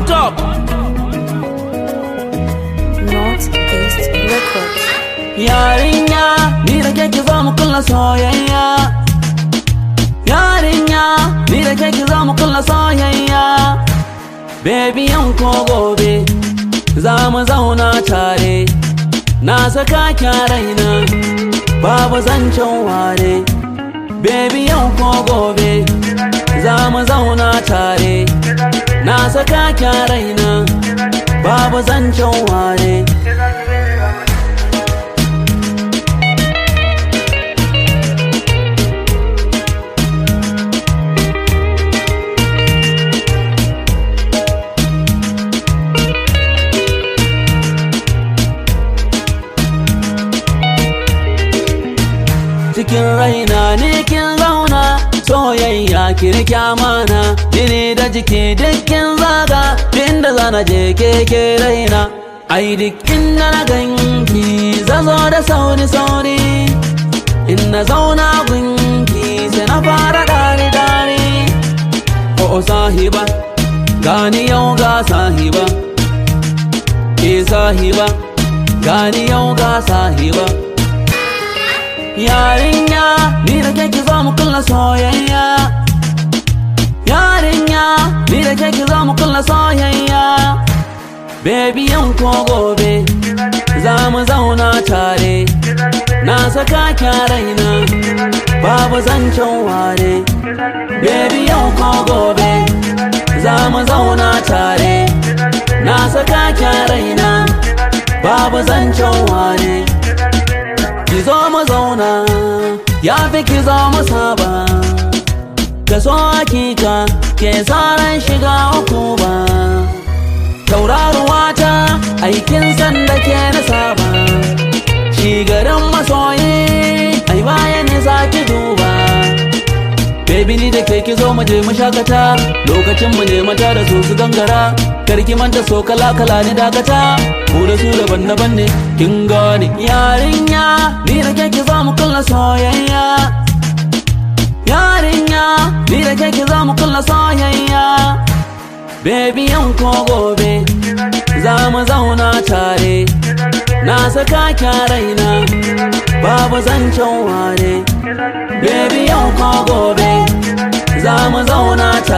top Northeast Records. Yarinya, ni da ke ki zo mu kulla soyayya. Yarinya, ni da ke ki zo mu kulla soyayya. Baby yan ko gobe, za mu zauna tare. Na saka ki a raina, babu zancen ware. Baby yan ko gobe, za mu zauna tare. Na saka ki a raina, babu zancen ware. cikin raina ne kin zauna soyayya kirki amana jini da jiki dukkin zaga inda zana je keke raina ai dukkin na na ganki zazo da sauri sauri in na zauna gunki sai na fara dare dare o sahiba gani yau ga sahiba ke sahiba gani yau ga sahiba Yarinya, ni da ke ki zo mu kulla soyayya. Yarinya, ni da ke ki zo mu kulla soyayya. Baby yan ko gobe, za mu zauna tare. Na saka ki a raina, babu zancen ware. Baby yan ko gobe, za mu zauna tare. Na saka ki a raina, babu zancen ware. ki zo mu zauna ya fi ki zo mu saba ka so hakika ke tsaran shiga uku ba tauraruwa ta aikin sanda ke na saba shi garin masoyi ai bayan ne za ki duba Baby ni da ke ki zo mu je mu shakata lokacin mu ne mata da su su gangara karki manta so kala kala ni dakata mu da su daban daban ne kin gane yarinya ni da ke ki zo mu kulla soyayya yarinya ni da ke ki zo mu kulla soyayya Baby yan ko gobe za mu zauna tare na saka ki a raina babu zancen ware Baby yau ko gobe za mu zauna tare